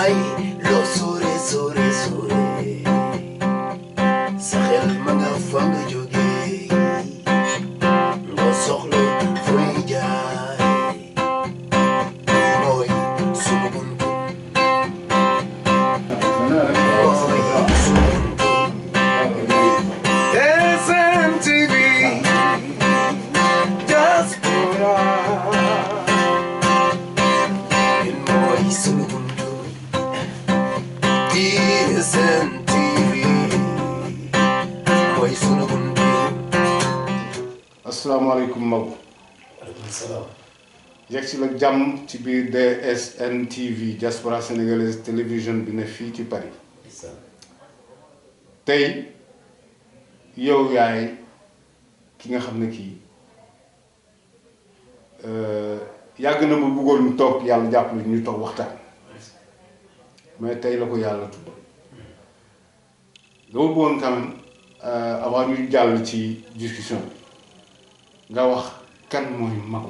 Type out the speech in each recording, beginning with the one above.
yaay loo sore sore sore sa xel ma nga fa nga jógee nga soxla fooy jaay mooy sunu buntu mooy sunu buntu SMTV diaspora ñun mooy sunu buntu SMTV mooy sunu buntu asalaamaaleykum Maodo waaleykum salaam yegg si la jàmm ci biir DSN TV diaspora sénégalaise télévision bi ne fii ci Paris tey yow yaay ki nga xam ne kii euh, yàgg na ma bëggoon ñu toog yàlla jàppale ñu toog waxtaan mais tey la ko yàlla tudd dama bëggoon quand même euh, avant ñu jàll ci discussion bi nga wax kan mooy Magu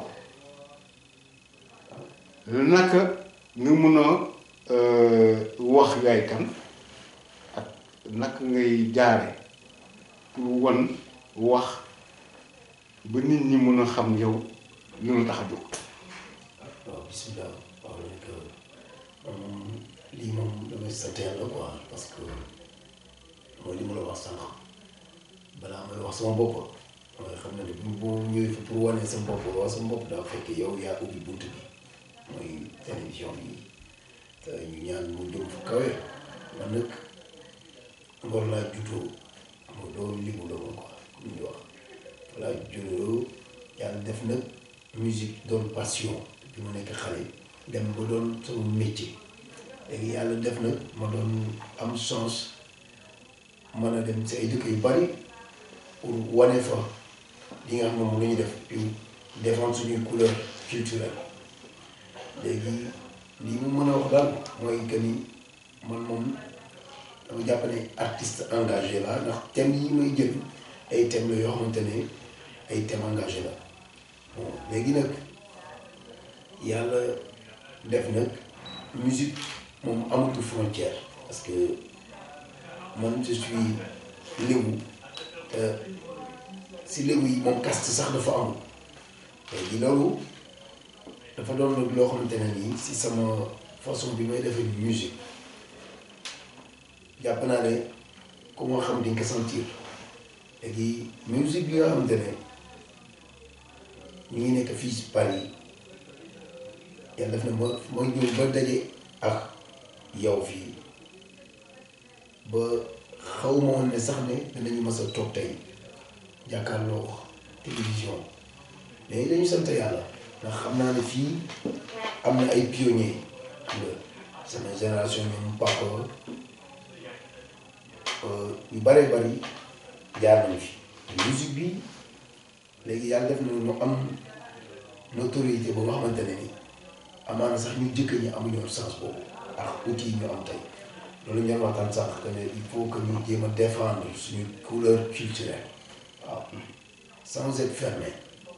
naka nga mun a wax yaay kan ak naka ngay jaare pour wan wax ba nit ñi mun a xam yow li la tax a jóg waaw bisimilah waaw nag moom lii moom damay sant yàlla quoi parce que mooy li ma la wax sànq balaa may wax sama bopp mooy xam na ne bu bu ñëwee fi pour wane sa bopp wax sa bopp daa fekk yow yaa ubbi bunt bi mooy télévision bi te ñu ñaan mu jëm fu kawe man nag ngor laa juddoo moo doo libu la ma quoi comme ñu wax laa juddoo yàlla def nag musique doon passion bi mu nekk xale dem ba doon sama métier léegi yàlla def nag ma doon am chance mën a dem si ay dëkk yu bari pour wane fa li nga xam ne moom la ñuy def pour défendre suñuy couleur culturelle léegi lii mu mën a wax daal mooy que ni man moom dama jàpp ne artiste engagé la ndax thème yi may jël ay thèmes la yoo xamante ne ay thèmes engagé la bon léegi nag yàlla def nag musique moom amatul frontière parce que man je suis lébu te si lébu yi moom caste sax dafa amul léegi loolu dafa doon nag loo xamante ne nii si sama façon bi may defee musique jàpp naa ne ku ma xam di nga ko sentir léegi musique bi nga xamante ne ñu ngi nekk fii si Paris yàlla def na ma ma ñëw ba daje ak yow fii ba xaw ma woon ne sax ne dinañu mës a toog tey jàkkaarloo télévision mais dañu sant yàlla ndax xam naa ne fii am na ay pionniers xam nga sama génération ñoom papa yu bëree bëri jaar nañu fi musique bi léegi yàlla def na mu am notoriété ba nga xamante ne ni amaana sax ñu jëkk ñi amuñu woon sens boobu ak outils yi ñu am tey loolu ñu doon waxtaan sànq que ne il faut que ñu jéem a défendre suñu couleur culturelle waaw sans être fermé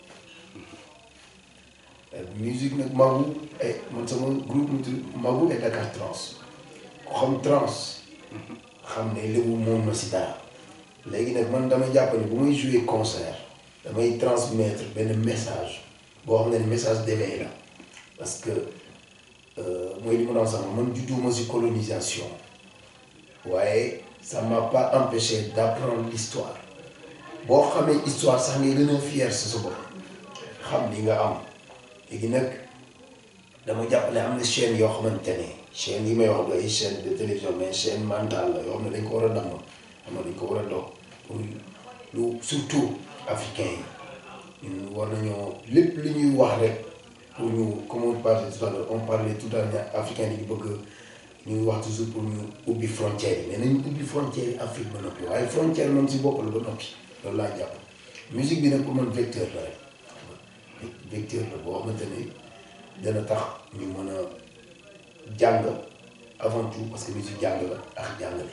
musique nag Magu ay man sama groupe mu tudd Magu et Dakar Trans ku xam trans xam ne léegi moom na si dara léegi nag man damay jàpp ne bu may jouer concert damay transmettre benn message boo xam ne message d'éveil la parce que mooy li ma doon sax man judduma si colonisation waaye ça m'a pas empêché d'apprendre l'histoire boo xamee histoire sax ngay gën a fier si sa bopp xam li nga am léegi nag dama jàpp ne am na chaîne yoo xamante ne chaîne yi may wax du ay chaîne de télévision mais chaîne mentale la yoo xam ne dañ ko war a damm xam ne dañ ko war a dox pour lu surtout africain yi ñun war nañoo lépp li ñuy wax rek pour ñu comme on parlait tout à l'heure on parlait tout à l'heure africain yi bëgg ñuy wax toujours pour ñu ubbi frontière yi mais nañu ubbi frontière yi Afrique ba noppi waaye frontière moom si bopp la ba noppi loolu laa jàpp musique bi nag pour man vecteur la rek vecteur la boo xamante ne dana tax ñu mën a jàng avant tout parce que musique jàng la ak jàngale.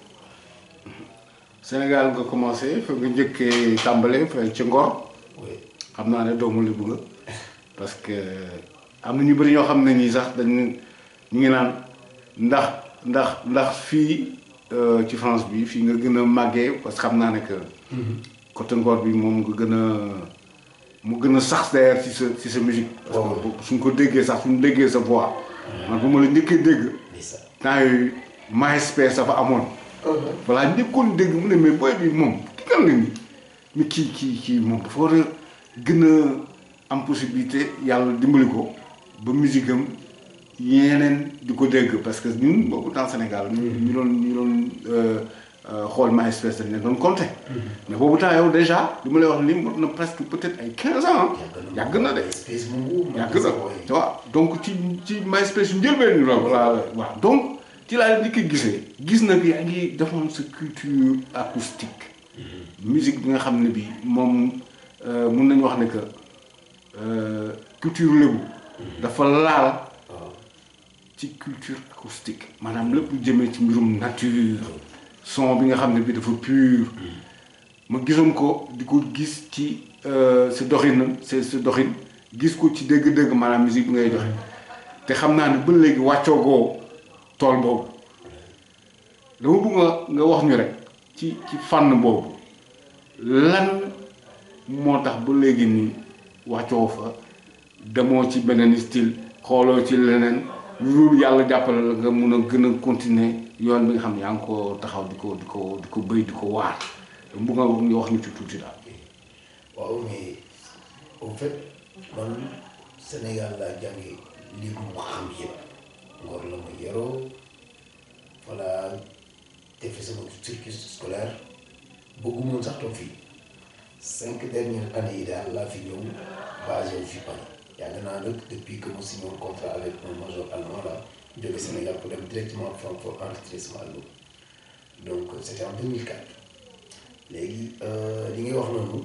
Sénégal nga commencé fa nga njëkkee tàmbale fa ci Ngor oui xam naa ne doomu Lebu nga parce que am na ñu bëri ñoo xam ne nii sax dañ ñu ngi naan ndax ndax ndax fii euh, ci France bi fii nga gën a màggee parce que xam naa ne que côté Ngor bi moom nga gën a mu gën a sax d'ailleurs ci sa ci sa musique parce waaw. que suñ ko déggee sax suñ déggee sa voix man bu ma la njëkkee dégg ndeysaan. temps yooyu MySpace dafa amoon voilà njëkkoon dégg mu ne mais booy bi moom ki kan la ni mais kii kii kii moom dafa war a gën a am possibilité yàlla dimbali ko ba musique am yeneen di ko dégg parce que ñun boobu dans Sénégal ñu ñu doon ñu doon euh, euh, xool MySpace dañ leen doon compter mais boobu temps yow déjà li ma lay wax li mot na presque peut-être ay 15 ans yàgg na de espèce mu wóor. yàgg na waaw donc ci ci MySpace yu njëlbeen ñu la voilà waaw donc ci laa leen di ko gisee gis na que yaa ngi defoon sa culture acoustique musique bi nga xam ne bi moom euh, mun nañu wax ne que euh, culture lébu dafa laal waaw. ci culture acoustique maanaam lépp lu jëmee ci mbirum nature son bi nga xam ne bi dafa pur ma gisoon ko di ko gis ci euh, sa doxinam sa sa doxin gis ko ci dégg-dégg maanaam musique bi ngay joxe te xam naa ne ba léegi wàccoogoo tool boobu dama bëgg nga nga wax ñu rek ci ci fànn boobu lan moo tax ba léegi nii wàccoo fa demoo ci beneen style xooloo ci leneen lu dul yàlla jàppale la nga mun a gën a continuer yoon bi nga xam ne yaa ngi ko taxaw di ko di ko di ko bëy di ko waar bu nga nga wax ñu ci tuuti daal. waaw mais au fait man Sénégal laa jànge li mu xam yëpp Ngor la ma yaroo voilà defe sama cursus scolaire bëggumoon sax toog fii cinq dernières années yi daal laa fi ñëw basé wu fi Paris yàgg naa nag depuis que mu signé un contrat avec un major allemand là jóge Sénégal pour dem directement Francfort enregistrer sama album donc c'était en 2004 léegi li ngay wax noonu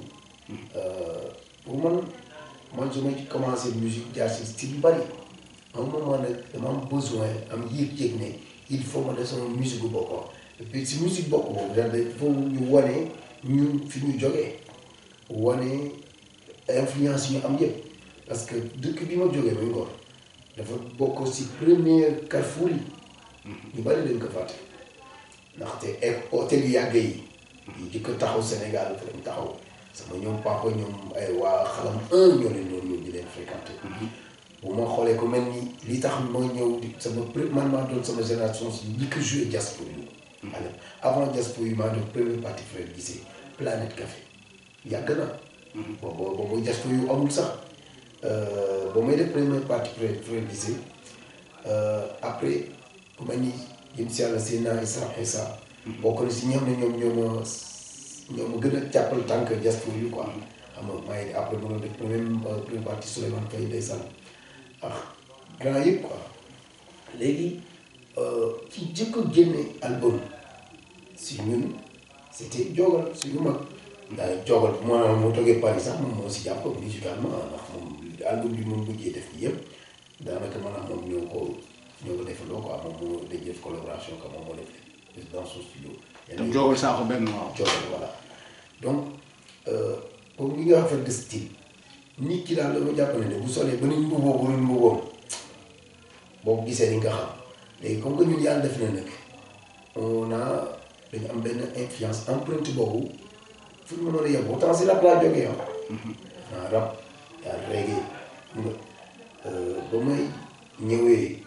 pour man man su ma ci commencé musique jaar si style yu bari à un moment nag dama am besoin am yéeg-yéeg ne il faut ma def sama musique bu boppam et puis si musique bopp boobu daal il faut ñu wane ñun fi ñu jógee wane influence yi ñu am yëpp parce que dëkk bi ma jógee muy Ngor dafa bokk si première carrefour yi ñu bari dañ ko fàtte ndaxte e hôtel yu yàgg yi yi jëkk taxaw Sénégal fa lañ taxaw sama ñoom papa ñoom ay waa xalam un ñoo leen doon ñëw di leen fréquenté bu ma xoolee ko mel ni li tax ma ñëw di sama pré man maa doon sama génération si ñi ko joué jazz pour yu alors avant jazz pour yu maa doon première partie frère gisee Planète Café yàgg na boobu boobu jazz pour yu amul sax ba may def première partie frère frère gisee après ku mel ni jëm si yàlla seen naa Issa Issa bokk na si ñi xam ne ñoom ñoo ma ñoo ma gën a jàppal tant que jazz pour yu quoi xam nga maa ngi après ma doon def première première partie Souleymane Faye ndeysaan ah grand yëpp quoi léegi ci jëkk a génne album si ñun c'était jogal suñu mag daal jogal maanaam moo toggee Paris sax moom moo si jàpp musicalement ndax moom album bi moom mujjee def yëpp daanaka maanaam moom ñoo ko ñoo ko defandoo quoi moom moo dañ def collaboration quoi moom moo def dans son studio te jogal saako benn waaw. jogal voilà donc pour li nga xam de style nit ki daal dama jàpp ne bu solee ba nañ mbuboo bu dul mbuboom boo ko gisee ni nga xam léegi comme que ñun yàlla def na nag on a dañu am benn influence empreinte boobu fu ñu mënoon a yem autant si rap laa jógee ah. ah rap daal reggae nga ba may ñëwee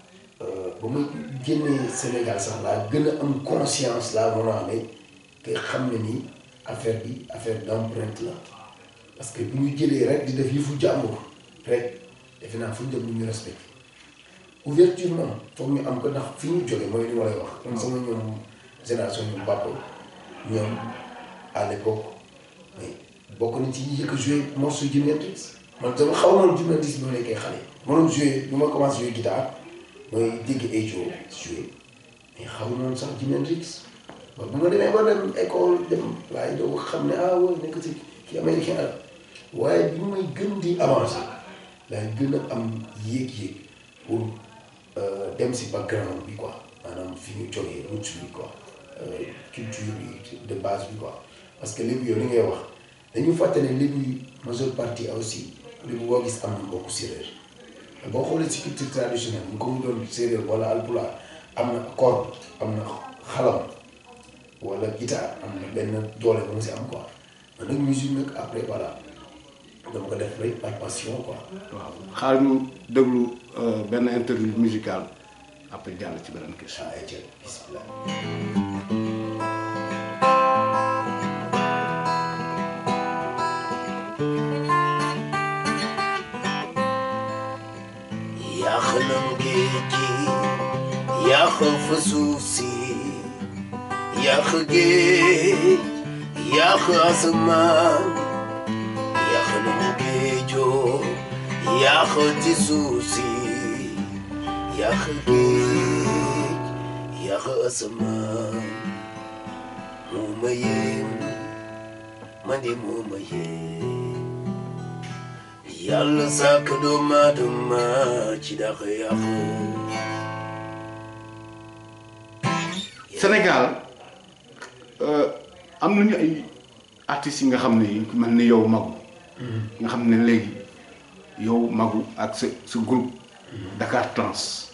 ba may génnee Sénégal sax laa gën a am conscience laa mën a amee te xam ne ni affaire bi affaire d'empreinte la. parce que bu ñu jëlee rek di def yëfu jàmbur rek defe naa fu ñu dem lu ñu respecté ouverture moom foog ñu am ko ndax fi ñu jóge mooy li ma lay wax. kon sama ñoom génération ñoom Bappa ñoom à l'époque mais bokk nañ ci ñi njëkk a joué morceau Jimi Hendrix man dama xaw ma woon Jimi Hendrix bi ma nekkee xale. ma doon joué bu ma commencé joué guitare mooy dégg ay jo joué mais xaw ma woon sax Jimi Hendrix ba bu ma demee ba dem école dem waaye doo xam ne ah wóor nekk ci kii américain la. waaye bi may gën di avancer laay gën a am yéeg-yéeg pour dem si background bi quoi maanaam fi ñu jógee roots bi quoi culture bi de base bi quoi parce que léegi yow li ngay wax dañu fàtte ne léegi majeure partie aussi léegi boo gis am na mbokku séeréer boo xoolee si culture traditionnelle mu ko mu doon séeréer wala alpulaar am na accord am na xalam wala guitare am na benn doole ba mu si am quoi man nag musique nag après voilà dama ko def rek par passion quoi. waaw xaar ñu déglu euh, benn interview musical après jàll ci beneen question. ah ayca bismillah. yàq nam géej gi yàq fa suuf si yàq géej yàq asamaan yàq nam géejoo yàq ci suuf si yàq géej yàq asamaan moo ma yéem man de moo ma yéem yàlla sàkk doomu aadama ci dàq yàq Sénégal euh, am nañu ay artistes yi nga xam ne yi ku mel ni yow Magu nga xam ne léegi yow Magu ak sa sa groupe Dakar Trans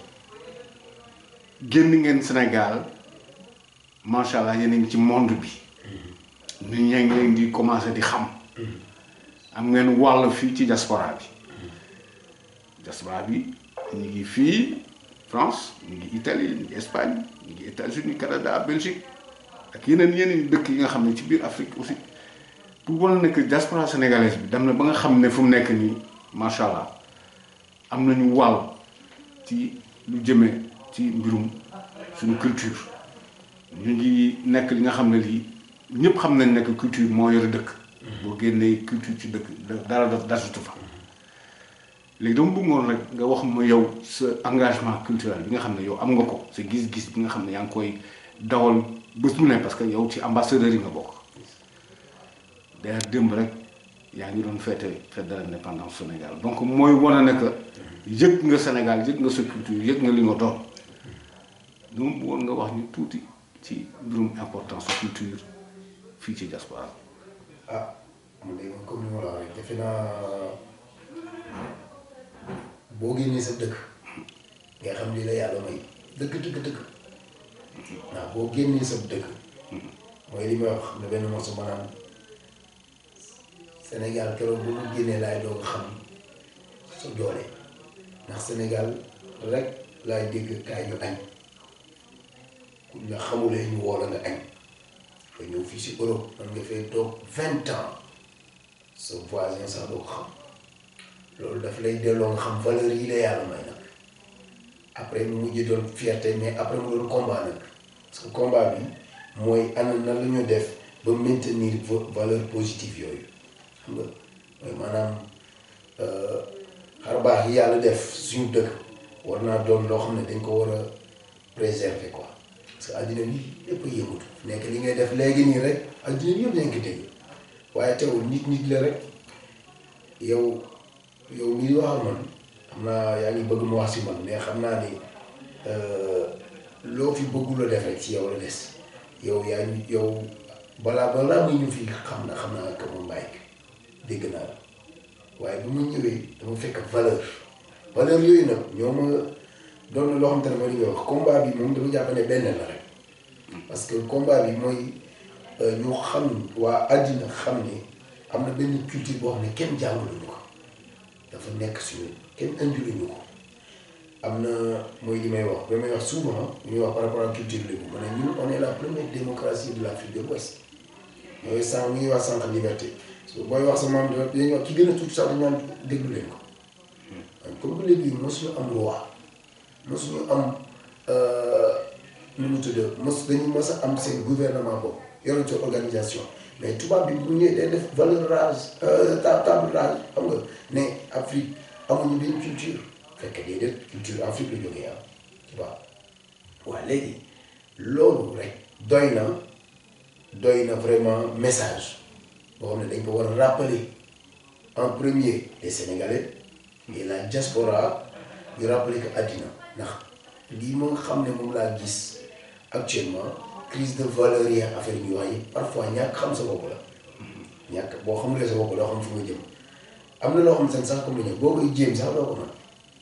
génn ngeen Sénégal macha allah yéen a ngi ci monde bi nit ñaa ngi leen di commencé di xam am ngeen wàll fii ci diaspora bi diaspora bi ñu ngi fii France ñu ngi Italie ñu ngi Espagne ñu ngi États-Unis Canada Belgique ak yeneen yeneen dëkk yi nga xam ne ci biir Afrique aussi pour wane ne que diaspora sénégalaise bi dem na ba nga xam ne fu mu nekk nii macha allah am nañu wàll ci lu jëmee ci mbirum suñu culture ñu ngi nekk li nga xam ne lii ñëpp xam nañ nekk culture moo yore dëkk. boo génnee culture ci dëkk dara dasutu fa. léegi dama bëggoon rek nga wax ma yow sa engagement culturel bi nga xam ne yow am nga ko sa gis-gis bi nga xam ne yaa ngi koy dawal bés bu ne parce que yow ci ambassadeur yi nga bokk d'ailleurs démb rek yaa ngi doon fête fête de l'indépendance Sénégal donc mooy wane ne que yëg nga Sénégal yëg nga sa culture yëg nga li nga doon dama bëggoon nga wax ñu tuuti ci mbirum importance su culture fii ci diaspora ah man de comme ni ma la waxee defe naa boo génnee sa dëkk nga xam li la yàlla may dëkk dëkk dëkk ndax boo génnee sa dëkk mooy li may wax xam ne benn morceau maanaam Sénégal keroog bu mu génnee laay doog a xam sa doole ndax Sénégal rek laay dégg kaay ñu añ ku nga xamulee ñu woo la nga añ fa ñëw fii si Europe man nga fay toog vingt ans sa voisin sax doo ko xam loolu daf lay delloo nga xam valeur yi la yàlla may nag après mu mujj doon fierté mais après mu doon combat nag parce que combat bi mooy ana nan la ñu def ba maintenir valeur positive yooyu xam nga mooy maanaam xar baax yi yàlla def suñu dëkk war naa doon loo xam ne dañ ko war a préserver quoi parce que àddina bi lépp a yëngatu nekk li ngay def léegi nii rek àddina bi yëpp dañ ko dégg waaye teewul nit nit la rek yow yow mii wax ak man xam naa yaa ngi bëgg mu wax si man mais xam naa ni loo fi bëggul a def rek ci yow la des yow yaa ngi yow balaa balaa muy ñu fi xam na xam naa que moom bàyyi dégg naa la waaye bu ma ñëwee dama fekk valeur valeur yooyu nag ñoo ma doon na loo xam te ne mooy li nga wax combat bi moom dama jàpp ne benn la rek parce que combat bi mooy ñu xam waa àddina xam ne am na benn culture boo xam ne kenn jàngaluñu ko dafa nekk suñu kenn indiluñu ko am na mooy li may wax ba may wax souvent ñuy wax par rapport à culture lébu ma ne ñun on est la première démocratie de l'Afrique de l'Ouest mooy sànq ñuy wax sànq liberté booy wax sa maam dañuy wax ki gën a tuuti sax dañu naan déglu leen ko comme que léegi mosuñu am loi mosuñu am nu mu tudd mos dañu mos a am seen gouvernement boobu yoroon seen organisation mais tubaab bi bu ñëwee day def valeur rase table rase xam nga ne Afrique amuñu benn culture fekk déedéet culture Afrique la jógee ah tu vois waaw léegi loolu rek doy na doy na vraiment message boo xam ne dañ ko war a rappeler en premier les Sénégalais et la diaspora ñu rappeler que àddina ndax lii moo xam ne moom laa gis actuellement crise de valeur yi ak affaire yi wax yi parfois ñàkk xam sa bopp la ñàkk boo xamulee sa bopp doo xam fu nga jëm am na loo xam seen sax comme ni ñu boo koy jéem sax doo ko mën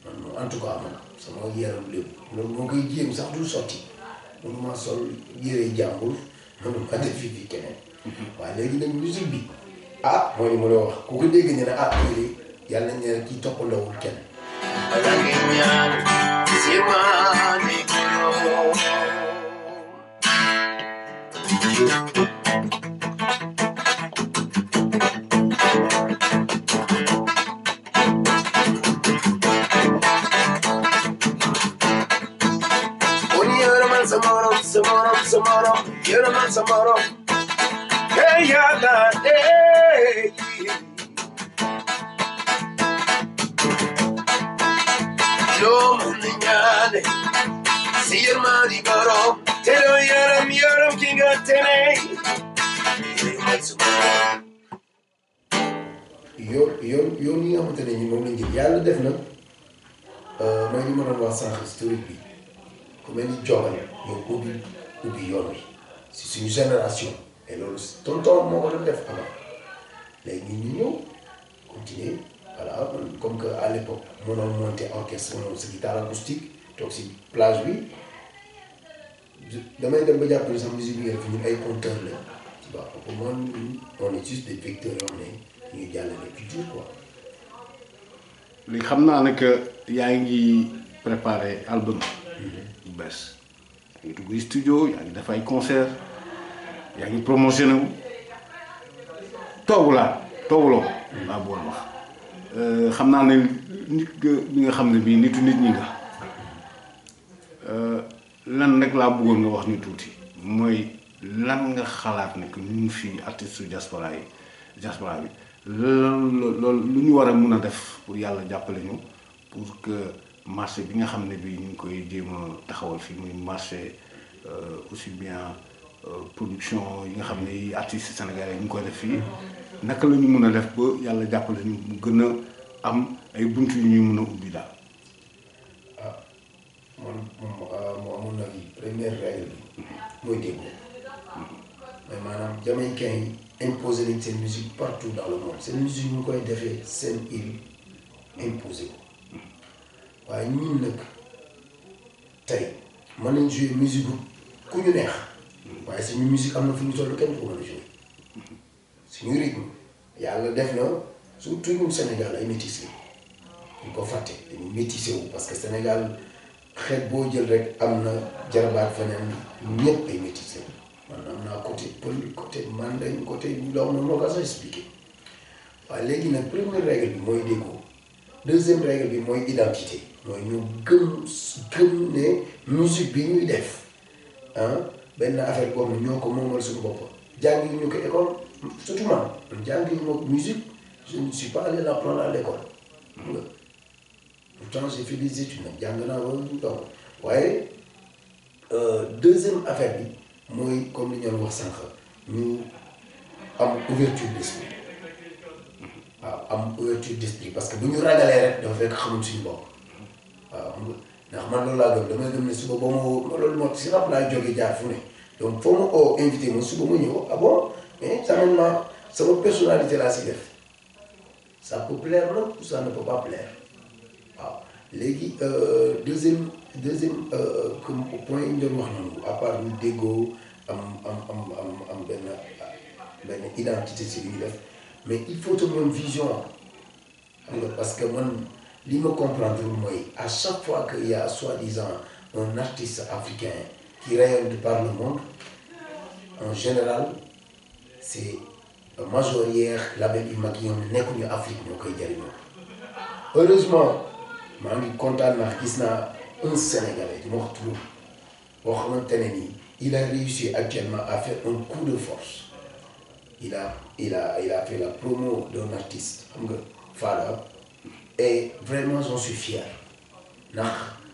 man moom en tout cas man sama yaram lépp loolu moo koy jéem sax du sotti mënuma sol yére jàmbur mënuma def fi fi keneen waaye léegi nag musique bi ah mooy li ma la wax ku ko dégg ñu ne ah léegi yàlla nañ ne kii toppandawul kenn Alangi ñaan sirmaani borom Oni yaraman sa morom sa morom sa morom yaraman sa morom Hey yàlla hey loo mën a ñaane si yërmandi borom te doo yaram yaram ki nga tene yërmal sa borom yoon yoon yoon yi nga xamante ne ñi moom lañ jël yàlla def na mooy li ma doon wax sànq historique bi ku mel ni Jobal ñoo ubbi ubbi yoon bi si suñu génération et loolu tonton moo ko doon def avant léegi ñun ñu ñëw continuer voilà man comme que à l'époque mënoon monter orchestre mënoon sa guitare acoustique toog si plage bi damay dem ba jàpp ne sax musique bi nga def ñun ay compteur la tu vois pour moi on est juste des vecteurs yoo xam ne ñu ngi jàllale culture quoi. li xam naa ne que yaa ngi préparé album bu bees yaa ngi dugg studio yaa ngi def ay concert yaa ngi promotionné wu toogu laa tooguloo laa boon wax xam naa ne nit nga bi nga xam ne bii nitu nit ñi nga lan rek laa bëggoon nga wax ñu tuuti mooy lan nga xalaat ne que ñun fii artiste su diaspora yi diaspora bi loolu loolu lu ñu war a mun a def pour yàlla jàppale ñu pour que marché bi nga xam ne bii ñu ngi koy jéem a taxawal fii muy marché aussi bien production yi nga xam ne yi artistes sénégalais yi ñu ngi koy def fii naka la ñu mun a def ba yàlla jàppale ñu mu gën a am ay bunt yu ñuy mun a ubbi daal. ah man moo amoon na fi première règle bi mooy déggoo mais maanaam jamaïcain yi imposé nañ seen musique partout dans le monde seen musique ñu koy defee seen île imposé ko waaye ñun nag tey mën nañ jouer musique bu ku ñu neex waaye suñu musique am na fu ñu toll kenn ko mën a jouer suñu rythme yàlla def na surtout ñun Sénégal ay métis la ñu ko fàtte dañu métissé wu parce que Sénégal xeet boo jël rek am na jarabaat feneen ñëpp ay métissé wu man am naa côté pël côté mandañ côté loo xam ne moo ko sax expliqué waaye léegi nag première règle bi mooy déggoo deuxième règle bi mooy identité mooy ñu gëm gëm ne musique bi ñuy def ah benn affaire boo xam ne ñoo ko moomal suñu bopp jàngi ñu ko école surtout man man jàngi ñu ma musique je ne suis pas allé l'apprendre à l'école xam nga pourtant j'ai fait des études nag jàng naa ba donc waaye deuxième affaire bi mooy comme li ñu doon wax sànq ñu am ouverture d'esprit waaw am ouverture d'esprit parce que bu ñu ragalee rek dafa fekk xamul suñu bopp waaw xam nga ndax man loolu laa gëm damay gëm ne suba ba ma woo loolu moo si rap laa jógee jaar fu ne donc foo ma oo invité ma suba ma ñëw ah bon mais certainement sama personnalité laa si def ça peut plaire nag ou ça ne peut pas plaire waaw léegi deuxième deuxième comme point yi ñu doon wax noonu à part ñu déggoo am am am am am benn benn identité si li ñu def mais il faut que même vision xam nga parce que man li ma comprendre mooy à chaque fois que il y a soi-disant un artiste africain qui rayonne de par le monde en général c'est majoritaire label yu mag yi ñoom nekkuñu Afrique ñoo koy jëriñoo heureusement maa ngi kontaan ndax gis naa un Sénégalais di ma wax turam boo xamante ne nii il a réussi actuellement à faire un coup de force il a il a il a fait la promo d'un artiste xam nga Fada et vraiment j'en suis fier ndax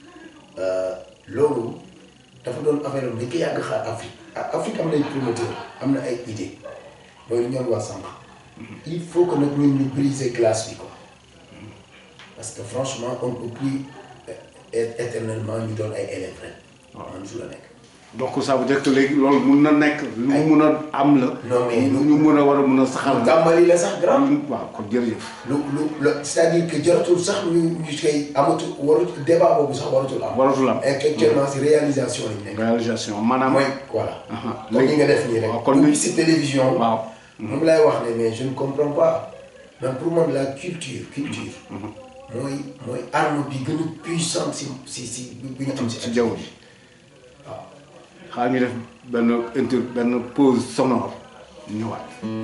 loolu dafa doon affaire am dañ ko yàgg xaar Afrique Afrique am na ay promoteur am na ay idée mooy lu ñoon wax sànq il faut que nag ñun ñu briser glace bi quoi parce que franchement on ne peut plus être éternellement ñu doon ay élèves rek man su la nekk donc ça veut dire que léegi loolu mun na nekk lu mu mun a am la. Non, mais lu ñu mun a war a mun a saxal la. tàmbali la sax grand waaw kon jërëjëf. lu lu lu c'est-à-dire que jaratul sax ñu ñu koy amatul warut débat boobu sax waratul am. waratul am. actuellement si réalisation lañ nekk. réalisation maanaam. mooy voilà. Aha, comme léegi- ni nga def nii rek. waaw, kon ubbi ni- si télévision. waaw. moom laay wax ne mais je ne comprends pas man pour man la culture culture. mooy mooy arme bi gën a puissante si si si bi ñu am si. ci jaww ji waaw. xaar ñu def benn inter benn pause sonore ñëwaat.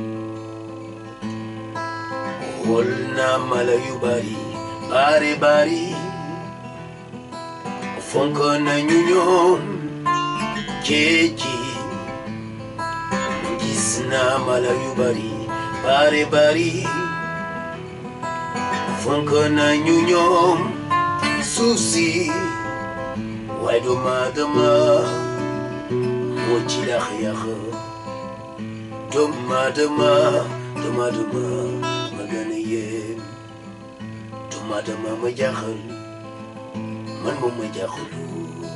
xool naa mala yu bari bari bari fonk nañu ñoom géej gi gis naa mala yu bari bari bari fonk nañu ñoom suuf si waaye doomu aadama moo ci dax yàq doomu aadama doomu aadama ma gën a yéem doomu aadama ma jaaxal man moom ma jaaxalu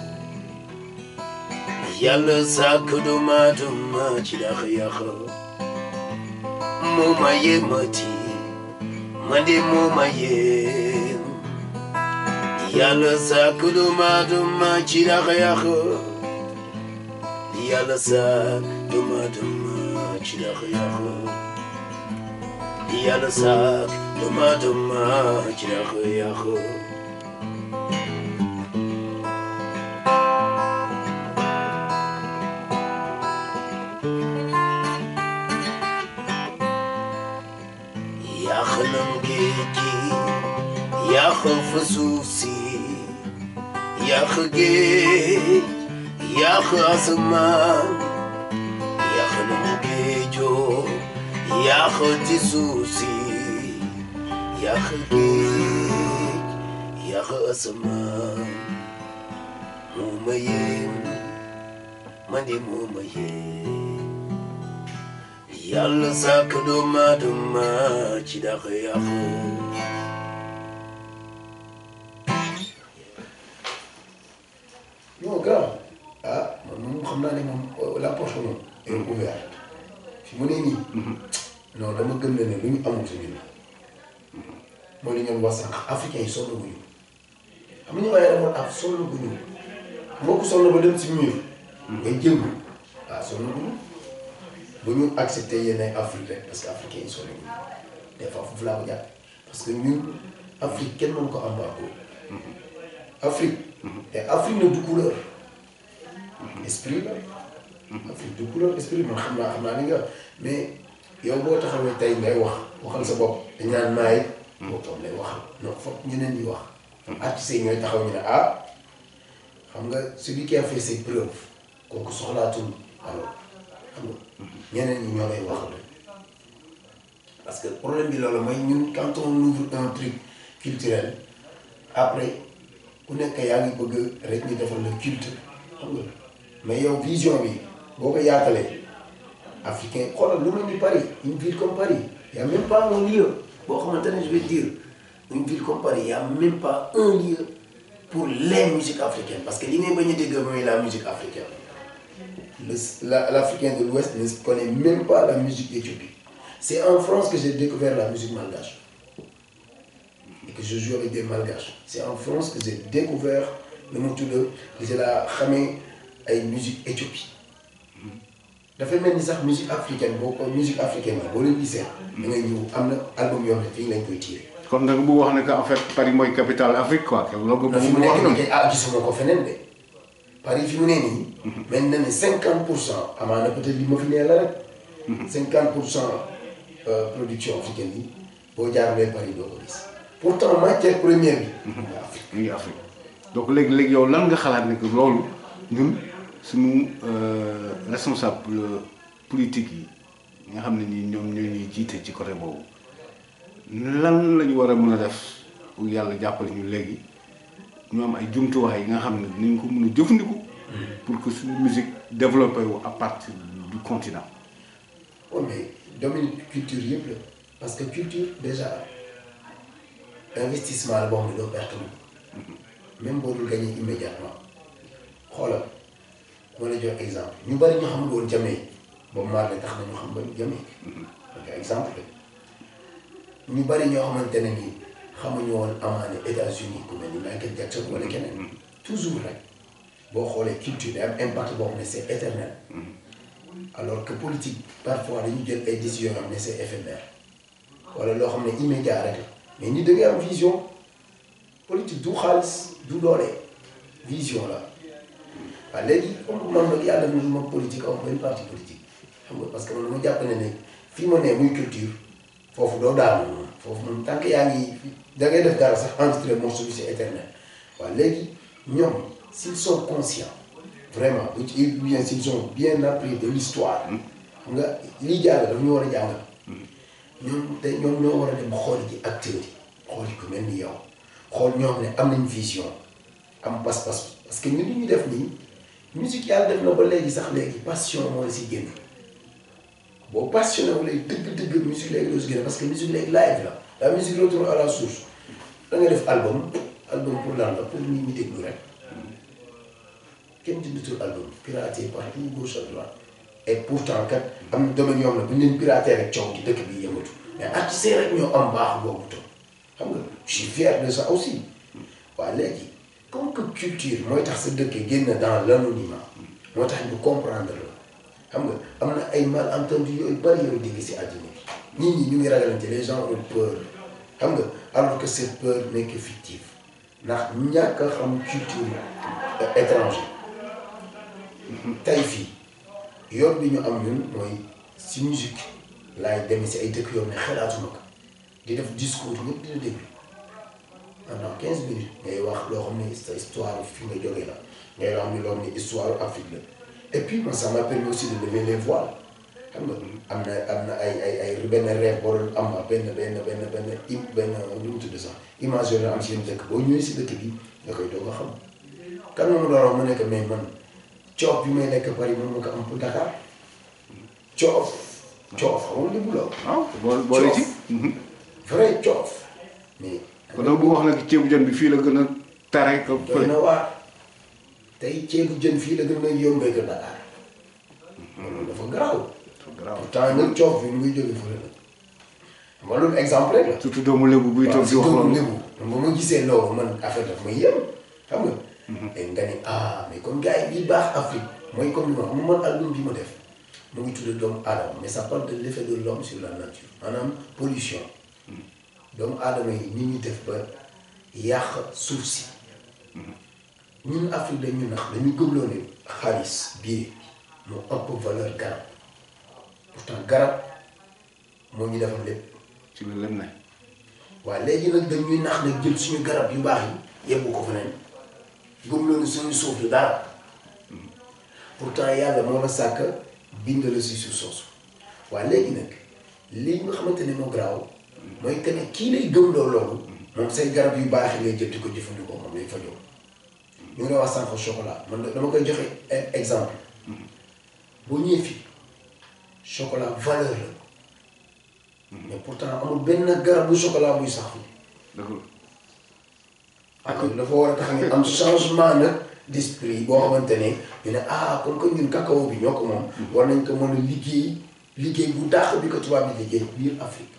yàlla sàkk doomu aadama ci dax yàq moo ma yéemati man de moo ma yéem yàlla sàkk doomu aadama ci dax yàq yàlla sàkk doomu aadama ci dax yàq yàlla sàkk doomu aadama ci dax yàq yàq nam géej gi yàq fa suuf si yàq géej yàq asamaan yàq nam géejoo yàq ci suuf si yàq géej yàq asamaan moo ma yéem man de moo ma yéem yàlla sàkk doomu aadama ci dax yàq non grand ah man moom xam naa ne moom la porte moom est ouverte fi mu ne nii. non dama gëm ne ne lu ñu amul suñu mooy li ngeen wax sànq africain yi sonn guñu xam nga ñu waaye demoon ak sonn guñu mbokk sonn ba dem si mur. ngay jëngu waaw sonn guñu bu ñu accepté yenn ay Afrique rek parce que africain yi sonn guñu des fois foofu laa ko jàpp parce que ñun Afrique kenn mënu ko embargo Afrique te Afrique na du couleur esprit la Afrique du couleur esprit man xam naa xam naa ni nga mais yow boo taxawee tey ngay wax waxal sa bopp dañ naan maay boo toog lay waxal non foog ñeneen ñi wax artistes yi ñooy taxaw ñu ne ah xam nga celui qui a fait ses preuves kooku soxlaatul alors xam nga ñeneen ñi ñoo lay waxal parce que problème bi loolu mooy ñun quand on ouvre un truc culturel après ku nekk yaa ngi bëgg rek ñu defal le culte xam nga mais yow vision bi boo ko yaatalee africain xoolal lu mel ni Paris une ville comme Paris y a même pas un lieu boo xamante ne je vais dire une ville comme Paris y a même pas un lieu pour les musiques africaines parce que li ngay bañ a dégg mooy la musique africaine le la l'Africain de l'Ouest ne connaît même pas la musique éthiopique c'est en France que j'ai découvert la musique malgache et que je joue avec des malgaches c'est en France que j'ai découvert le mu tudd je la xamee ay musique éthiopie dafay mel ni sax musique africaine boo ko musique africaine yi boo leen gisee da ngay ñëw am na album yoo xam ne fii lañ koy tiré kon da nga bëgg wax ne que en fait Paris mooy capitale Afrique quoi loolu nga fi bëgg mu wax nekk noonu. nii ah gisuma ko feneen de Paris fi mu ne nii mel na ne cinquante pour cent amaana peut-être li ma fi nee la rek cinquante pour cent production africaine yi boo jaaralee Paris doo ko gis pourtant matière première bi nga Afrique mu ngi Afrique donc léegi léegi yow lan nga xalaat ne que loolu ñun suñu euh, responsable politique yi nga xam ne nii ñoom ñoo ñuy jiite ci côté boobu lan la ñu war a mën a def pour yàlla jàppale ñu léegi ñu am ay jumtuwaay yi nga xam ne dinañ ko mën a jëfandiku. pour que suñu musique développé wu à partir du continent. oui mais domaine culture yëpp la parce que culture déjà investissement la boo xam ne doo perte moom même boo dul gagné immédiatement xoolal dama lay jox exemple ñu bari ñu xamul woon Jamaïque boobu maar la tax na ñu xam ba Jamaïque ok exemple la ñu bari ñoo xamante ne nii xamuñu woon amaane États-Unis ku mel ni Michael Jackson wala keneen toujours rek boo xoolee culture day am impact boo xam ne c'est éternel alors que politique parfois dañu jël ay décisions yoo xam ne c'est éphémère wala loo xam ne immédiat rek la mais nit da ngay am vision politique du xaalis du doole vision la waaw léegi comme man nag yàlla mu ma politique am benn parti politique xam nga parce que man dama jàpp ne ne fii ma ne muy culture foofu doo daanu moom foofu moom tant que yaa ngi da ngay def dara sax enregistré morceau bi c'est éternel waaw léegi ñoom s'ils sont conscients vraiment bu ci bien s'ils ont bien appris de l'histoire xam nga lii jàng daf ñu war a jàngal ñoom te ñoom ñoo war a dem xool ji acteurs yi xool ku mel ni yow xool ñoo xam ne am nañ vision am pas-pas parce que ñun li ñu def nii musique yàlla def na ba léegi sax léegi passion moo la si génne boo passionné wu léegi dëgg-dëgg musique léegi doo si génne parce que musique léegi live la la musique retourne à la source da nga def album album pour lan la pour nit ñi déglu rek kenn jëndatul album piraté partout gauche à droite et pourtant kat am na domaine yoo xam ne bu ñu leen piraté rek coow ci dëkk bi yëngatu mais artistes rek ñoo am baax boobu tam xam nga je suis fier de ça aussi waaw léegi comme que culture mooy tax sa dëkk génn dans l'anonymat moo tax ñu comprendre la xam nga am na ay malentendu yooyu bari yooyu dégg si àddina bi nit ñi ñu ngi ragalante les gens ont peur xam nga alors que cette peur n'est que fictive ndax ñàkk a xam culture étranger tey fii yoon bi ñu am ñun mooy si musique laay demee si ay dëkk yoo xam ne xalaatuma ko di def discours ñëpp dina déglu pendant quinze minutes ngay wax loo xam ne sa histoire fi nga jógee la ngay wax ni loo xam ne histoire Afrique la et puis moi ça m'a permis aussi de lever les voiles xam nga am na am na ay ay ay benn rêve boo doon am benn benn benn benn im benn lu mu tudd sax image yoo doon am si yenn dëkk boo ñëwee si dëkk bi nga koy doog a xam kan moom doon mu nekk mais man coof bi may nekk Paris mën ma ko am pour Dakar coof coof xamul li bu la waaw boole boole ci. vrai coof mais kon nag bu wax nag ceebu jën bi fii la gën a tare ko doy na waar tey ceebu jën fii la gën a yombee que Dakar loolu dafa garaaw pourtant nag coof bi mu ngi jóge fële la xam nga loolu exemple rek la surtout doomu lébu buy toog di wax doomu loolu. lébu ba ma gisee loolu man affaire daf may yëm xam nga et nga ni ah mais comme gars yi lii baax Afrique mooy comme li ma mu man album bi ma def mu ngi tudd doomu aadama mais ça parle de l'effet de l'homme sur la nature maanaam pollution doomu aadama yi ni ñuy def ba yàq suuf si ñun Afrique dañu nax dañu gëmloo ne xaalis bii moo ëpp valeur garab pourtant garab moo ñu defal lépp ci la lem ne. waaw léegi nag dañuy nax nag jël suñu garab yu baax yi yebbu ko feneen gëmloo ne suñu suuf du dara pourtant yàlla moo la sàkk bind la si suuf soosu waaye léegi nag lii nga xamante ne moo garaaw mooy que ne kii lay gëmloo loolu moom say garab yu baax yi ngay jël di ko jëfandikoo moom lay fajoo ñu ngi lay wax sànq chocolat man dama koy joxe e- exemple boo ñëwee fii chocolat valeur la mais pourtant amul benn garab bu chocolat buy sax fii dëgg la. ak dafa war a tax ñu am changement nag d'esprit boo xamante ne ñu ne ah comme que ñun cacao bi ñoo ko moom war nañ ko mën a liggéey liggéey bu dàq bi ko tubaab bi liggéey biir Afrique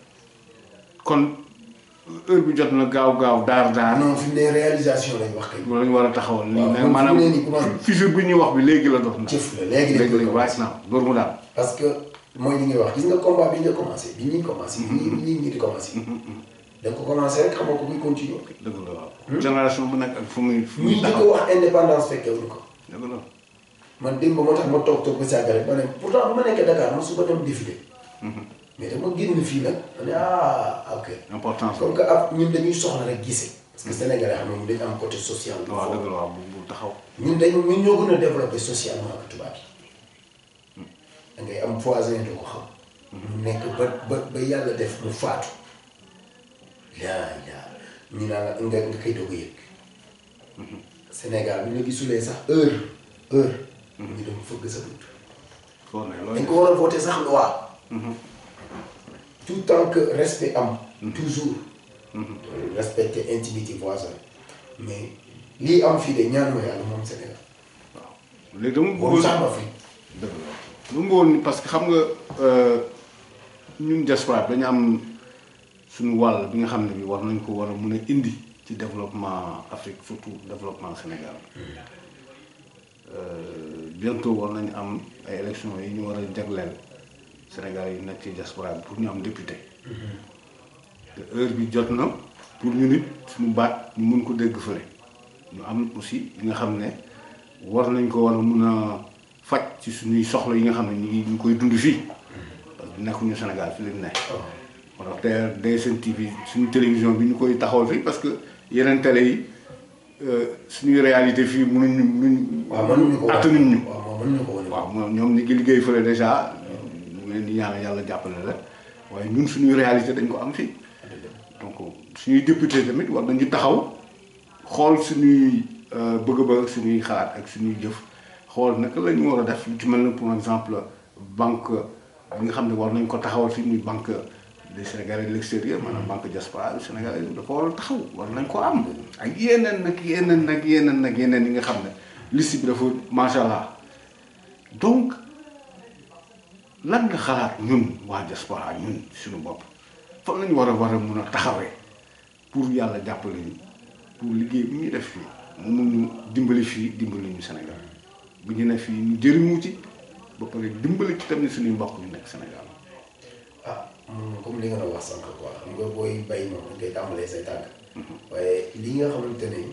kon heure bi jot na gaaw gaaw daar daar. non fi mu ne réalisation lañ wax kay loolu la ñu war a taxawal. waaw mais man maanaam fi mu ne nii comment- fissure bi ñuy wax bi léegi la dox na. jëf la léegi lañ léegi koy léegi waaj commencé na loolu mu daal. parce que mooy li ngay wax gis nga combat bi nga commencé bi ñuy commencé bi ñuy bi ñuy di commencé da nga ko commencé rek xamoo ko kuy continuer dëgg la waaw. génération bu nekk ak fu muy fu muy ñii di ko taxaw. wax indépendance fekkewuñu ko dëgg la. man démb moo tax ma toog toog ba sàgg rek ma ne pourtant bu ma nekkee Dakar ma su ma dem défilé mais dama génn fii nag ma ne ah ok importance comme que ab ñun dañuy soxla rek gisee parce que sénégalais xam nga ñu dañu am côté social bu waaw fort. dëgg la waaw bu bu taxaw. ñun dañ ñun ñoo gën a développé socialement ak tubaab yi da ngay am voisin doo ko xam mu nekk ba ba ba yàlla def mu faatu yaa yaa ñu naan la nga nga koy doog a yëg Sénégal bu ñu la gisulee sax heure heure ñu dem fëgg sa bunt foo ne dañ loolu. ko war a voter sax loi tout tant que respect am toujours respecter intimité voisin mais lii am fii de ñaanuma yàlla moom Sénégal léegi dama boobu bëggoon sax ba fi dëgg la lu mu woon parce que xam nga euh, ñun diaspora dañu am suñu wàll bi nga xam ne bi war nañ ko war a mun a indi ci développement Afrique surtout développement Sénégal Euh, bientôt war nañu am ay élections yi ñu war a jagleel Sénégal yi nekk ci diaspora bi pour ñu am député te heure bi jot na pour ñu nit suñu baat ñu mun ko dégg fële ñu am aussi li nga xam ne war nañ ko war a mun a faj ci suñuy soxla yi nga xam ne ñu ngi ñu koy dund fii parce que nekkuñu Sénégal fi lañ ne moo tax te DSN TV suñu télévision bi ñu koy taxawal fii parce que yeneen télé yi euh, suñuy réalité fii mënuñ mënuñ waaw mënuñu ko attanuñ ñu waaw moom mënuñu ko wane waaw moom ñoom ñi ngi liggéey fële déjà ñu leen di ñaan yàlla jàppale la waaye ñun suñuy réalité dañ ko am fii donc suñuy député tamit war nañu taxaw xool suñuy euh, bëgg-bëgg suñuy xalaat ak suñuy jëf xool naka la ñu war a def lu ci mel ne pour exemple banque bi nga xam ne war nañ ko taxawal fii muy banque des Sénégalais de l'extérieur maanaam banque diaspora du Sénégalais dafa war a taxaw war nañ ko am ak yeneen nag yeneen nag yeneen nag yeneen yi nga xam ne liste bi dafa macha allah donc lan nga xalaat ñun waa diaspora ñun suñu bopp fan lañu war a war a mun a taxawee pour yàlla jàppale ñu pour liggéey bi ñuy def fii mu mun ñu dimbali fii dimbali ñu Sénégal bu ñu ne fii ñu jëriñu ci ba pare dimbali ci tamit suñuy mbokk ñu nekk Sénégal ah moom comme li nga doon wax sànq quoi xam nga booy bay moom dañ koy tàmbalee say tànk waaye li nga xamante ne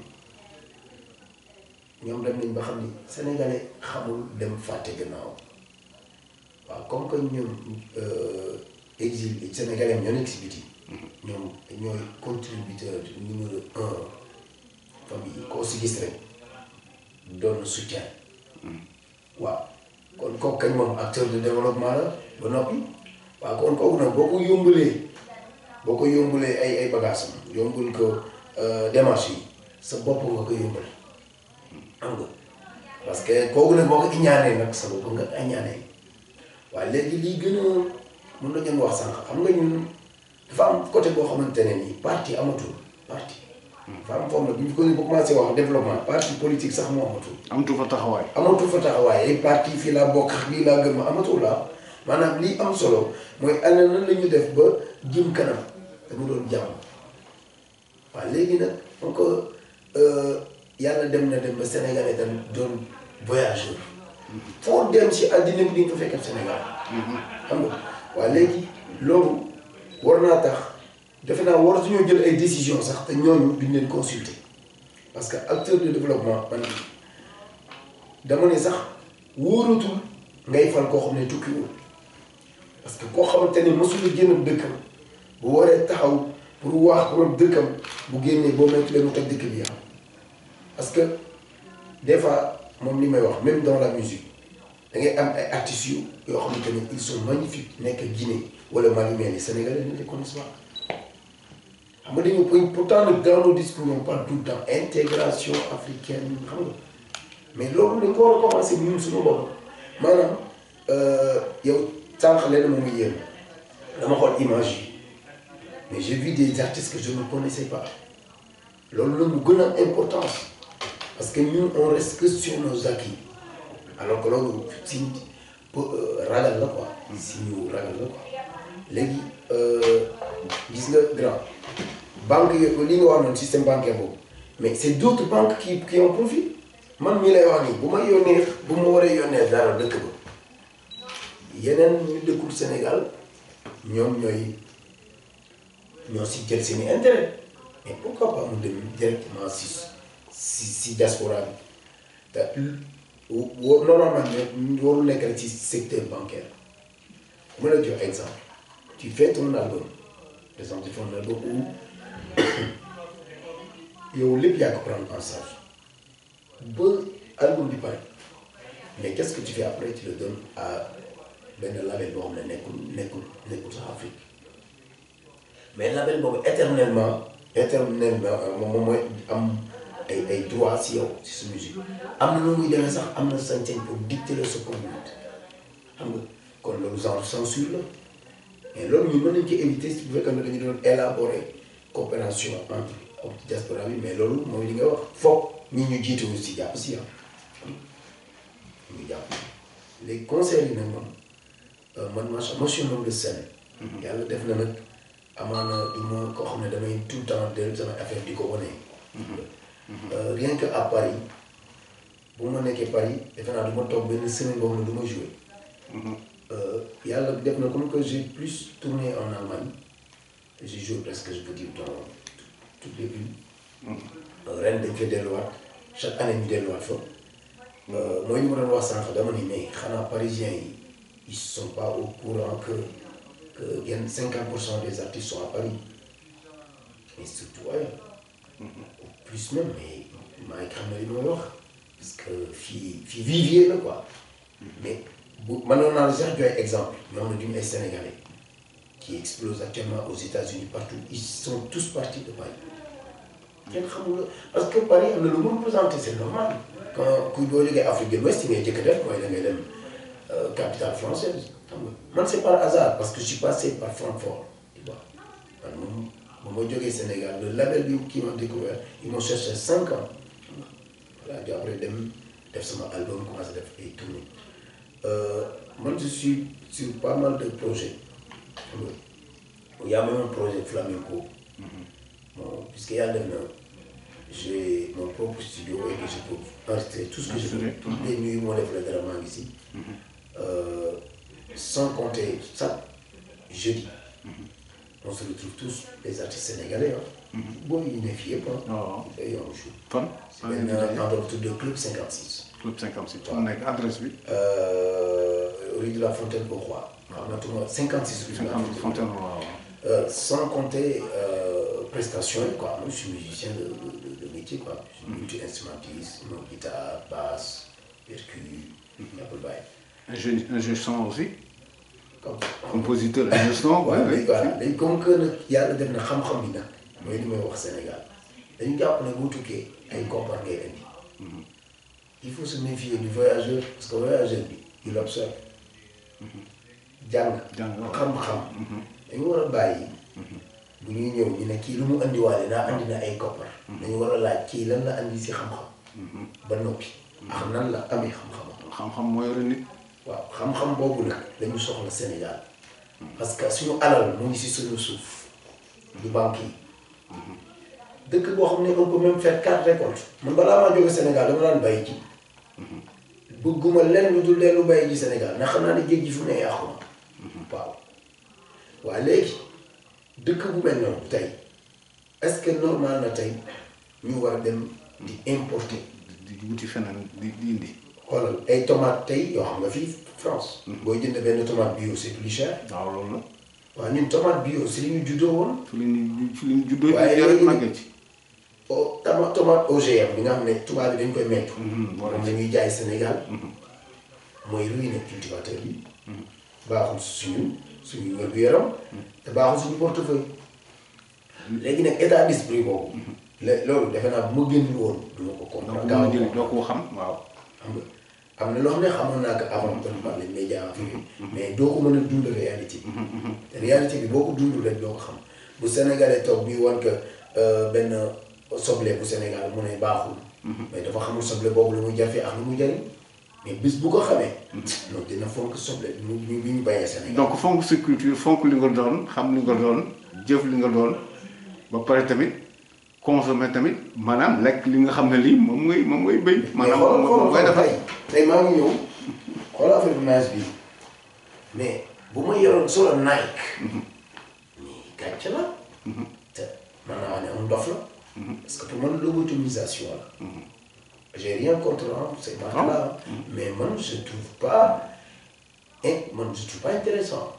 ñoom dem nañ ba xam ni sénégalais xamul dem fàtte gannaaw waaw comme que ñoom exil sénégalais am ñoo nekk si biti ñoom ñooy contributeur numéro un famille koo si gis rek doon soutien waaw kon kooku kañ moom acteur de développement la ba noppi waaw kon kooku nag boo ko yombalee boo ko yombalee ay ay bagages am yombul ko démarche yi sa bopp nga ko yombal xam nga parce que kooku nag boo ko iñaanee nag sa bopp nga iñaanee waaye léegi lii gën a mën nañu wax sànq xam nga ñun dafa am côté boo xamante ne nii parti amatul parti. dafa am foofu nag bu ñu ko bu commencé wax développement parti politique sax moo amatul. amatu fa taxawaay amatul fa taxawaay ay parti fii laa bokk lii laa gëm amatul la maanaam lii am solo mooy ana nan la ñu def ba jëm kanam te mu doon jàmm waaw léegi nag donc yàlla dem na dem ba Sénégalais tam doon voyageur foo dem si àddina bi di nga ko fekk Sénégal xam nga waaw léegi loolu war naa tax defe naa war suñoo jël ay décision sax te ñooñu duñ leen consulter parce que acteur de développement man dama ne sax wóoratul ngay fal koo xam ne tukkiwul parce que koo xamante ne mosula génn dëkkam bu waree taxaw pour wax pour dëkkam bu génnee boo moytu leen mu toj dëkk bi yàqu parce que des fois moom li may wax même dans la musique da ngay am ay artistes yu yoo xamante ne ils sont magnifiques nekk Guinée wala Mali mais les Sénégalais ne les connaissent pas xam nga dañu pourtant nag dans nos discours on parle tout le temps intégration africaine xam nga mais loolu dañ ko war a commencé ñun suñu bopp maanaam yow sànq leen moom ngi yéen dama xool image yi mais j'ai vu des artistes que je ne connaissais pas loolu la mu gën a importance parce que ñun on reste que sur nos acquis alors que loolu si ragal la quoi si ñu ragal la quoi léegi gis nga grand banque yooyu li nga wax noonu système bancaire boobu mais c'est d'autres banques qui qui en profitent man mii lay wax nii bu ma yónnee bu ma waree yónnee dara dëkk ba yeneen ñu dëkkul Sénégal ñoom ñooy ñoo si jël seeni intérêt mais pourquoi pas mu dem directement si si si diaspora bi te wo normalement ne warul nekk rek ci secteur bancaire ma la jox exemple tu fais ton album par exemple tu fais un album où yow lépp yaa ko prendre en charge ba album bi pare mais qu'est-ce que tu fais après tu le donnes à benn label boo xam ne nekkul nekkul nekkul sax Afrique mais label boobu éternellement éternellement moom mooy am ay ay droit si yow si sa musique am na nu muy demee sax am na sañ-sañ pour dicter la sa conduite xam nga kon loolu genre censure la mais loolu ñu mën nañ ko éviter si bu fekkee ne dañu doon élaborer coopération entre ak diaspora bi mais loolu mooy li nga wax foog ñi ñu jiite aussi jàpp si ah ko jàpp léegi concert yi nag moom euh, man macha moi je suis un homme de scène yàlla def na nag amaana du ma koo xam ne damay tout le temps del sama affaire di ko wane Euh, rien que à Paris bu ma nekkee Paris defe naa du ma toog benn semaine boo xam ne du ma joué Euh, yàlla def na comme que j'ai plus tourné en Allemagne j'ai joué presque je peux dire dans toutes les villes ren dañ koy delluwaat chaque année ñu delluwaat fa mooy li ma doon wax sànq dama ni mais xanaa parisiens yi ils sont pas au courant que que yenn cinquante pour cent des artistes sont à Paris mais surtout ailleurs au plus même mais maa ngi xam ne li may wax parce que fii fii vivier la quoi mais bu mënoon naa la sax joxe exemple ñoo xam ne duñu ay sénégalais qui explosent actuellement aux États-Unis partout ils sont tous partis de Paris kenn xamul la parce que Paris am na lu mu représenté c'est normal quand kuy boo jógee Afrique de l'Ouest yi ngay jëkk def mooy da ngay dem capitale française xam nga man c'est par hasard parce que je suis passé par Francfort tu vois man moom ba ma jógee Sénégal le label bi kii ma découvert ils m'ont cherché cinq ans voilà après dem def sama album commencé def ay tournées Euh, moi je suis sur pas mal de projets. Il y a même un projet flamenco. Bon, puisqu'il y a le j'ai mon propre studio et que je peux enregistrer tout ce que je veux. Enregistrer, Toutes les nuits, moi, je fais vraiment ici. Euh, sans compter ça, jeudi. On se retrouve tous, les artistes sénégalais. Hein. Bon, il n'est fier pas. waaw Et on joue. fan. C'est un endroit de Club 56. club 56 fu mu nekk adresse bi. Euh, rue de la Fontaine au Roi. Maintenant, 56 rue de la 50 Fontaine. fontaine waaw. Euh, sans compter euh, prestations, quoi. Moi, je suis musicien de, de- de- de métier, quoi. Je suis multi-instrumentiste, mon guitare, basse, percu, Apple Bay. ingé ingé son aussi. Comme compositeur ingé son. Ouais, oui, mais oui. voilà léegi comme que nag yàlla def na xam-xam bi nag mooy li may wax Sénégal dañu jàpp ne boo tukkee ay koppar ngay indi il faut se méfier du voyageur parce que voyageur bi il observe jàng Jàng, waaw. xam-xam dañu war a bàyyi bu ñuy ñëw ñu ne kii lu mu andiwaale naa andi na ay koppar dañu war a laaj kii lan la andi si xam-xam ba noppi ak nan la amee xam-xam xam-xam moo yore nit. waaw xam-xam boobu nag dañu soxla Sénégal parce que suñu alal mu ngi si suñu suuf du banque yi dëkk boo xam ne on peut même faire quatre récoltes man balaa maa jóge Sénégal dama daan bàyyi ji bëgguma lenn lu dul leen lu bàyyi ji Sénégal ndax xam naa ne géej gi fu ne yàqu na waaw waaye léegi dëkk bu mel noonu tey est-ce que normal na tey ñu war a dem di importer di di wuti feneen di di indi. xoolal ay tomates tey yoo xam nga fii France. booy jënd benn tomate bio c'est plus cher. waaw loolu la. waaw ñun tomate bio si li ñu juddoo woon. fi la ñuy fi la ñuy juddoo. Waaye ci jarul léegi- màgget ci. o tama tomate OGM bi nga xam ne tubaab bi dañ koy mettre. Mhm, voilà. moom la ñuy jaay Sénégal. mooy ruiner cultivateur yi. baaxul suñu suñu wér-gu-yaram. te baaxul suñu portefeuille. léegi nag état d'esprit boobu. le loolu defe naa bu ma génnul woon du ma ko donc comprendre. bu ma jëlee doo ko xam waaw. xam nga am na loo xam ne xamoon naa ko avant kon par les médias en mais doo ko mën a dund réalité bi te réalité bi boo ko dundul rek doo ko xam bu Sénégalais toog bi wan que benn soble bu Sénégal mu ne baaxul mais dafa xamul soble boobu lu muy jafe ak lu mu jariñ mais bis bu ko xamee non dina fonk soble bi mu bi ñu bàyyee Sénégal donc fonk sa culture fonk li nga doon xam li nga doon jëf li nga doon ba pare tamit consommer tamit maanaam lekk li nga xam ne lii moom ngay moom ngay béy. mais maanaam xoolal moom xoolal ngay defar. tey tey maa ngi ñëw xoolal affaire bi naaj bi mais bu ma yoroon solo Nike mais gàcce la te mën naa wax ne am ndof la parce que pour man lobotomisation la j'ai rien contre hein, ces marques là mais man je trouve pas hein, man je trouve pas intéressant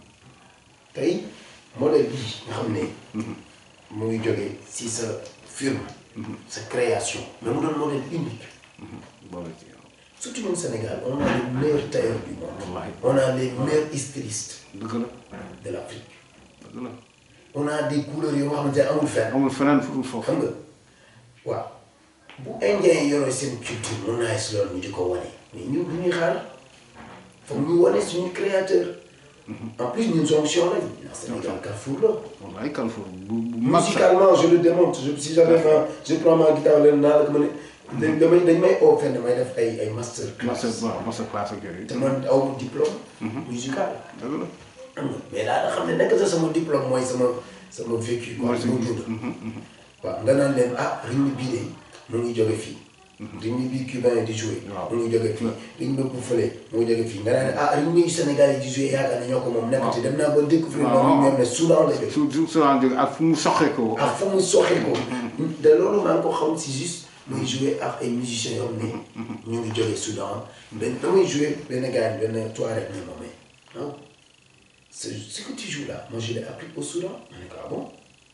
tey modèle bii nga xam ne mu ngi jógee si sa firme sa création mais mu doon modèle unique boole ci surtout ñun Sénégal on a les meilleurs tailleurs du monde Wallahi. on a les meilleurs stylistes dëgg la de l'Afrique dëgg la on a des couleurs yoo nga xamante ne amul fenn amul feneen fu dul foofu. xam nga waaw bu indien yi yoree seen culture mun naa si loolu ñu di ko wane mais ñun du ñuy xaar foog ñu wane suñu créateur en plus ñun jonction lañ ndax Sénégal Carrefour la wallaay Carrefour bu bu mag sax. musicalement je le démontre je, si jamais ma je prends ma guitare leen naa la ko ma ne dañ damay dañ may oo fenn may def ay ay master master class waaw master class ak yooyu te man aw ma diplôme musical dëgg la xam nga mais daal xam ne nekk sa sama diplôme mooy sama sama vécu quoi mooy sa sama gis dund waaw nga naan leen ah rythme bii de mu ngi jóge fii rythme bii cubain di joué Waaw. mu ngi jóge fii rythme bu fële mu ngi jóge fii nga naan ah rythme yu Sénégal yi di joué yaakaar ne ñoo ko moom nekkati dem naa ba découvrir Waaw. loolu ñoom ne Soudan la jóge su su su jóge ak fu mu soxee ko ak fa mu soxee ko te loolu maa ngi ko xam si juste muy joué ak ay musiciens yoo xam ne ñu ngi jógee Soudan benn damay joué benn gars benn Touareg ne ma mais ah c'est ce que tu joues là moi je l'ai appris au Soudan ma ne ko ah bon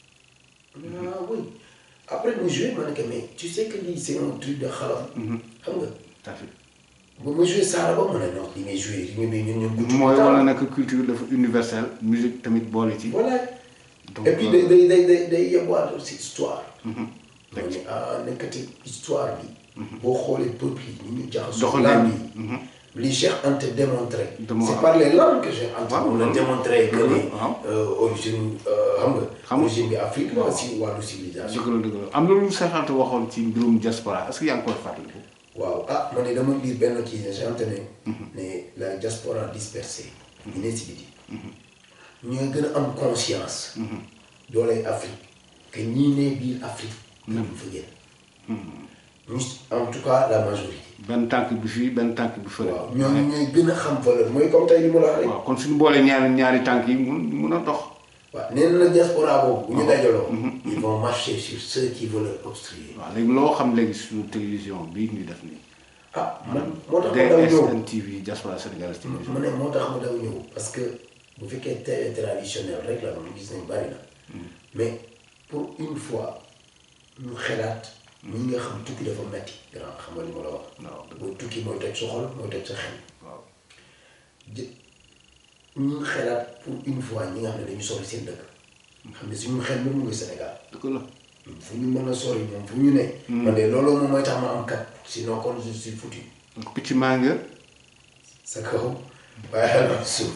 ah oui après mu joué ma ne ko mais tu sais que lii c'est un truc de xalam xam nga tout à fait ba ma joué Saara ba mu ne non li may joué li nga bi ñun ñun gudd mooy wala nekk culture dafa universelle musique tamit boole ci voilà donc et puis day day day day day yebwaat aussi histoire. moo ne ah nekkati histoire bi. boo xoolee peuple yi ni ñu jaxasoo. Doxalin langue bi. yi. li Cheikh Anta démontré. Démon- c'est par les langues que Cheikh Anta. Waaw, on a loolu- démontré que loolu, ni waaw. euh, origine euh, xam nga. Xam nga. origine bi Afrique la aussi wàllu civilisation. dëgg la dëgg la am na lu seexante waxoon ci mbirum diaspora est-ce que yaa ngi koy fàttaliku waaw ah man de dama lire benn kii ne Cheikh Anta ne. ne la diaspora dispersée. ñu ne si biti. ñooy gën a am conscience. dooley Afrique que ñii ne biir Afrique. ñu fa génn. ñu en tout cas la majorité. benn tànk bi fii benn tànk bi fële waaw ñooñu ñooy gën a xam valeur mooy comme tey li mu la wax rek. waaw kon suñu boolee ñaari ñaari tànk yi mun mun a dox waaw nee na la diaspora boobu. bu ñu dajaloo. ils vont marcher sur ceux qui veulent leur obstruer. waaw léegi loo xam léegi suñu télévision bii ñu def nii ah man moo tax ma daw ñëw. DSN TV diaspora sénégalaise télévision mu ne moo tax ma daw ñëw parce que bu fekkee télé traditionnel rek la moom gis nañ bari na. mais pour une fois ñu xelaat. ñi nga xam tukki dafa metti grand xam nga li ma la wax. waaw boo tukki mooy toj sa xol mooy toj sa xel. waaw jë ñu xelaat pour une fois ñi nga xam ne dañu sori seen dëkk. xam ne suñu xel même mu ngi Sénégal. dëgg la fu ñu mën a sori moom fu ñu ne. man de loolu moom mooy tax ma am kat sinon kon je suis foutu. donc picc maa nga sa kaw waaye xel na suuf.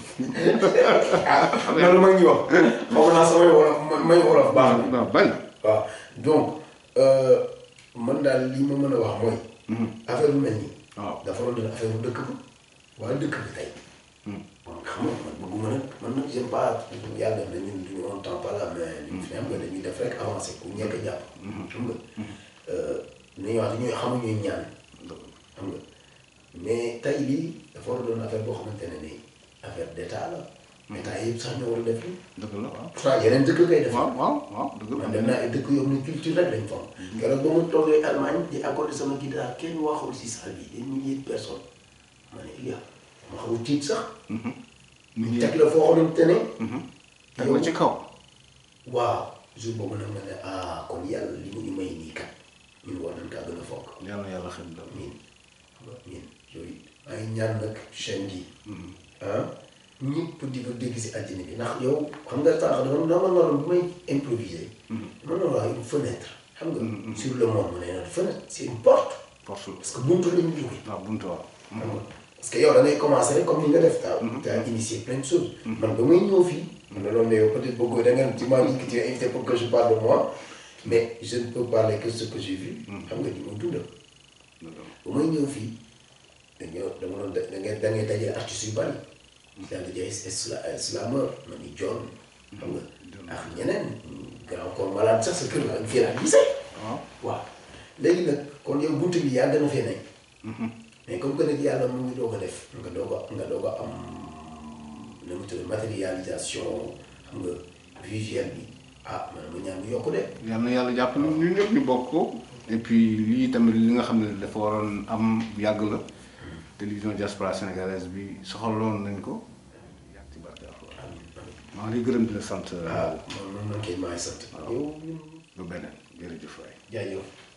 ah loolu ma ngi wax. xaw naa samay wolof may wolof baax na. waaw bañ waaw donc euh, man daal li ma mën a wax mooy. affaire bu mel nii. waaw dafa doon doon affaire bu dëkk ba waaye dëkk bi tey. bon xam nga man bëgguma nag man nag j'aime pas yàlla na ñun duñu on temps pas là mais li fi am nga dañuy def rek avancé ku ñekk a jàpp. xam nga li ñuy wax dañuy xamuñuy ñaan. xam nga mais tey lii dafa war a doon affaire boo xamante ne nii affaire d'état la. état yëpp sax ñoo war a def lii. dëgg la waaw pourtant yeneen dëkk koy def. waaw waaw waaw dëgg man la dem naa ay dëkk yoo xam ne culture rek lañ fam keroog ba mu toogee Allemagne di accordé sama guitare kenn waxul si salle bi des milliers de personnes ma ne il y a ma xaw a tiit sax. nit ñi teg la foo xamante ne. teg la ci kaw waaw jour boobu nag ma ne ah kon yàlla li mu ñu may nii kat ñun war nañ kaa gën a fonk. yàlla na yàlla xam dal miin miin yooyu ay ñaan nag chaîne gi. ah ñëpp di ko dégg si àddina bi ndax yow xam nga sànq dama dama waroon bu may improviser. dama doon wax une fenêtre. xam nga. sur le monde mu ne la fenêtre c'est une porte. force la parce que buntu la ñu jógee. waaw buntu waaw xam nga parce que yow da ngay commencer rek comme ni nga def taa. tu as initié plein de choses. man ba may ñëw fii. man da doon ne yow peut-être bëggoo da ngeen tu m'as dit que tu es invité pour que je parle de moi mais je ne peux parler que ce que j'ai vu. xam nga ni ma dundal. ba may ñëw fii dañoo dama doon da da ngay da ngay dajale artistes yu bari. yaa ngi jaay isla islameur ma ni John. xam nga ak ñeneen. grand corps malade sax sa kër la ak fii laa gisee. waaw waaw léegi nag kon yow buntu bi yàgg na fee nekk. mais comme que nag yàlla mu ngi doog a def. nga doog a nga doog a am nu mu tudd matérialisation xam nga visuel bi ah man ma ñaan mu yokku de. yàlla na yàlla jàpp ñu ñun ñëpp ñu bokk ko et puis lii tamit li nga xam ne dafa waroon am yàgg la télévision diaspora sénégalaise bi soxaloon nañ ko yàgg ci barke alxuraan maa ngi lay gërëm di la sant ah man man man kay maa ngi sant. yow ba beneen jërëjëf waay jaajëf.